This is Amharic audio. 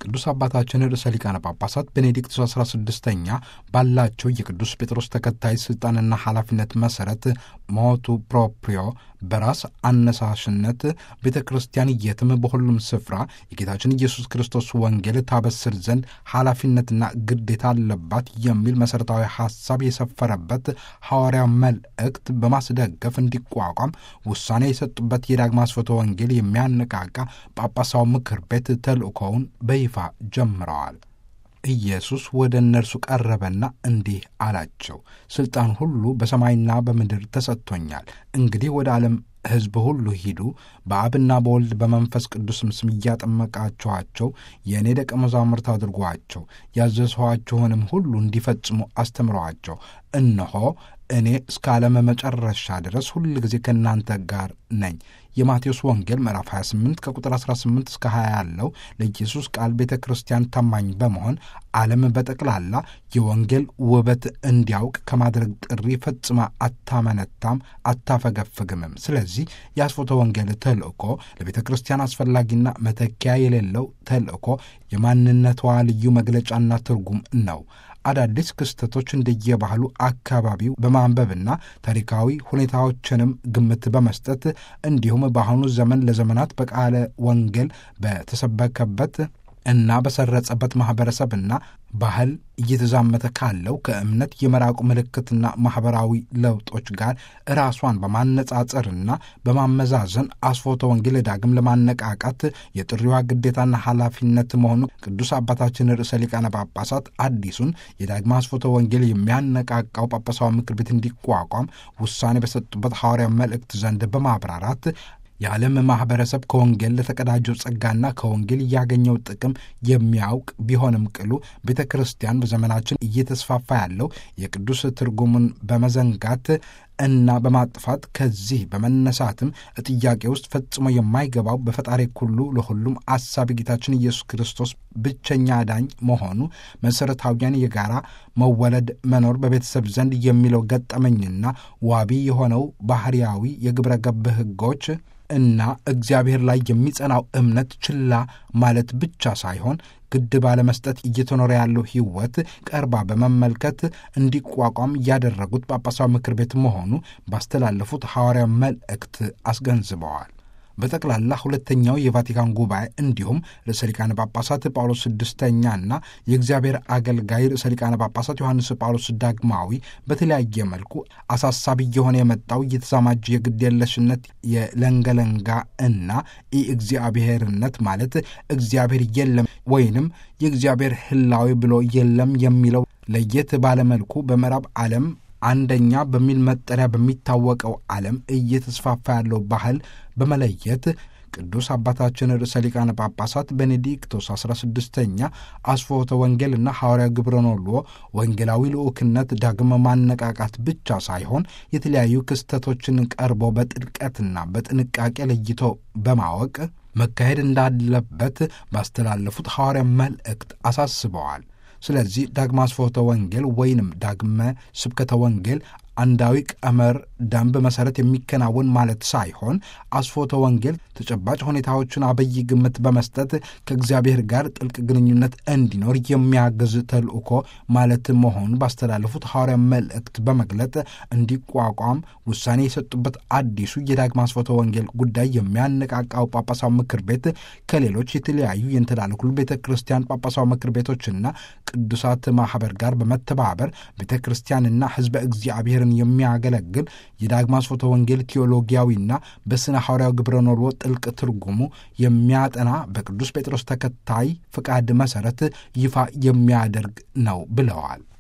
ቅዱስ አባታችን ርዕሰ ሊቃነ ጳጳሳት ቤኔዲክቱስ 16ኛ ባላቸው የቅዱስ ጴጥሮስ ተከታይ ስልጣንና ኃላፊነት መሠረት ሞቱ ፕሮፕሪዮ በራስ አነሳሽነት ቤተ ክርስቲያን የትም በሁሉም ስፍራ የጌታችን ኢየሱስ ክርስቶስ ወንጌል ታበስር ዘንድ ኃላፊነትና ግዴታ አለባት የሚል መሠረታዊ ሐሳብ የሰፈረበት ሐዋርያው መልእክት በማስደገፍ እንዲቋቋም ውሳኔ የሰጡበት የዳግማ ስፎተ ወንጌል የሚያነቃቃ ጳጳሳዊ ምክር ቤት ተልእኮውን በይፋ ጀምረዋል። ኢየሱስ ወደ እነርሱ ቀረበና እንዲህ አላቸው፣ ሥልጣን ሁሉ በሰማይና በምድር ተሰጥቶኛል። እንግዲህ ወደ ዓለም ሕዝብ ሁሉ ሂዱ፣ በአብና በወልድ በመንፈስ ቅዱስም ስም እያጠመቃችኋቸው የእኔ ደቀ መዛሙርት አድርጓቸው፣ ያዘዝኋችሁንም ሁሉ እንዲፈጽሙ አስተምረዋቸው። እነሆ እኔ እስከ ዓለም መጨረሻ ድረስ ሁል ጊዜ ከእናንተ ጋር ነኝ። የማቴዎስ ወንጌል ምዕራፍ 28 ከቁጥር 18 እስከ 20 ያለው ለኢየሱስ ቃል ቤተ ክርስቲያን ታማኝ በመሆን ዓለም በጠቅላላ የወንጌል ውበት እንዲያውቅ ከማድረግ ጥሪ ፈጽማ አታመነታም፣ አታፈገፍግምም። ስለዚህ የአስፎተ ወንጌል ተልእኮ ለቤተ ክርስቲያን አስፈላጊና መተኪያ የሌለው ተልእኮ የማንነቷ ልዩ መግለጫና ትርጉም ነው። አዳዲስ ክስተቶች እንደየባህሉ አካባቢው በማንበብና ታሪካዊ ሁኔታዎችንም ግምት በመስጠት እንዲሁም በአሁኑ ዘመን ለዘመናት በቃለ ወንጌል በተሰበከበት እና በሰረጸበት ማኅበረሰብና ባህል እየተዛመተ ካለው ከእምነት የመራቁ ምልክትና ማኅበራዊ ለውጦች ጋር ራሷን በማነጻጸርና በማመዛዘን አስፎተ ወንጌል ዳግም ለማነቃቃት የጥሪዋ ግዴታና ኃላፊነት መሆኑ ቅዱስ አባታችን ርዕሰ ሊቃነ ጳጳሳት አዲሱን የዳግማ አስፎተ ወንጌል የሚያነቃቃው ጳጳሳዊ ምክር ቤት እንዲቋቋም ውሳኔ በሰጡበት ሐዋርያ መልእክት ዘንድ በማብራራት የዓለም ማኅበረሰብ ከወንጌል ለተቀዳጀው ጸጋና ከወንጌል እያገኘው ጥቅም የሚያውቅ ቢሆንም ቅሉ ቤተ ክርስቲያን በዘመናችን እየተስፋፋ ያለው የቅዱስ ትርጉሙን በመዘንጋት እና በማጥፋት ከዚህ በመነሳትም ጥያቄ ውስጥ ፈጽሞ የማይገባው በፈጣሪ ኩሉ ለሁሉም አሳቢ ጌታችን ኢየሱስ ክርስቶስ ብቸኛ ዳኝ መሆኑ መሠረታዊያን የጋራ መወለድ መኖር በቤተሰብ ዘንድ የሚለው ገጠመኝና ዋቢ የሆነው ባህርያዊ የግብረ ገብ ሕጎች እና እግዚአብሔር ላይ የሚጸናው እምነት ችላ ማለት ብቻ ሳይሆን ግድ ባለመስጠት እየተኖረ ያለው ሕይወት ቀርባ በመመልከት እንዲቋቋም ያደረጉት ጳጳሳዊ ምክር ቤት መሆኑ ባስተላለፉት ሐዋርያ መልእክት አስገንዝበዋል። በጠቅላላ ሁለተኛው የቫቲካን ጉባኤ እንዲሁም ርዕሰ ሊቃነ ጳጳሳት ጳውሎስ ስድስተኛና የእግዚአብሔር አገልጋይ ርዕሰ ሊቃነ ጳጳሳት ዮሐንስ ጳውሎስ ዳግማዊ በተለያየ መልኩ አሳሳቢ እየሆነ የመጣው እየተዛማጀ የግድ የለሽነት የለንገለንጋ እና የእግዚአብሔርነት ማለት እግዚአብሔር የለም ወይንም የእግዚአብሔር ህላዊ ብሎ የለም የሚለው ለየት ባለመልኩ በምዕራብ ዓለም አንደኛ በሚል መጠሪያ በሚታወቀው ዓለም እየተስፋፋ ያለው ባህል በመለየት ቅዱስ አባታችን ርዕሰ ሊቃነ ጳጳሳት ቤኔዲክቶስ 16ኛ አስፎተ ወንጌልና ሐዋርያ ግብረ ኖሎ ወንጌላዊ ልዑክነት ዳግመ ማነቃቃት ብቻ ሳይሆን የተለያዩ ክስተቶችን ቀርቦ በጥልቀትና በጥንቃቄ ለይቶ በማወቅ መካሄድ እንዳለበት ባስተላለፉት ሐዋርያ መልእክት አሳስበዋል። ስለዚህ ዳግማ አስፎተ ወንጌል ወይንም ዳግመ ስብከተ ወንጌል አንዳዊ ቀመር ደንብ መሠረት የሚከናወን ማለት ሳይሆን አስፎተ ወንጌል ተጨባጭ ሁኔታዎችን አበይ ግምት በመስጠት ከእግዚአብሔር ጋር ጥልቅ ግንኙነት እንዲኖር የሚያግዝ ተልእኮ ማለት መሆኑን ባስተላለፉት ሐዋርያ መልእክት በመግለጥ እንዲቋቋም ውሳኔ የሰጡበት አዲሱ የዳግማ አስፎተ ወንጌል ጉዳይ የሚያነቃቃው ጳጳሳዊ ምክር ቤት ከሌሎች የተለያዩ የእንተላለኩሉ ቤተ ክርስቲያን ጳጳሳዊ ምክር ቤቶችና ቅዱሳት ማኅበር ጋር በመተባበር ቤተ ክርስቲያንና ሕዝበ እግዚአብሔርን የሚያገለግል የዳግማ አስፎተ ወንጌል ቴዎሎጊያዊና በስነ ሐዋርያዊ ግብረ ኖሎ ጥልቅ ትርጉሙ የሚያጠና በቅዱስ ጴጥሮስ ተከታይ ፍቃድ መሠረት ይፋ የሚያደርግ ነው ብለዋል።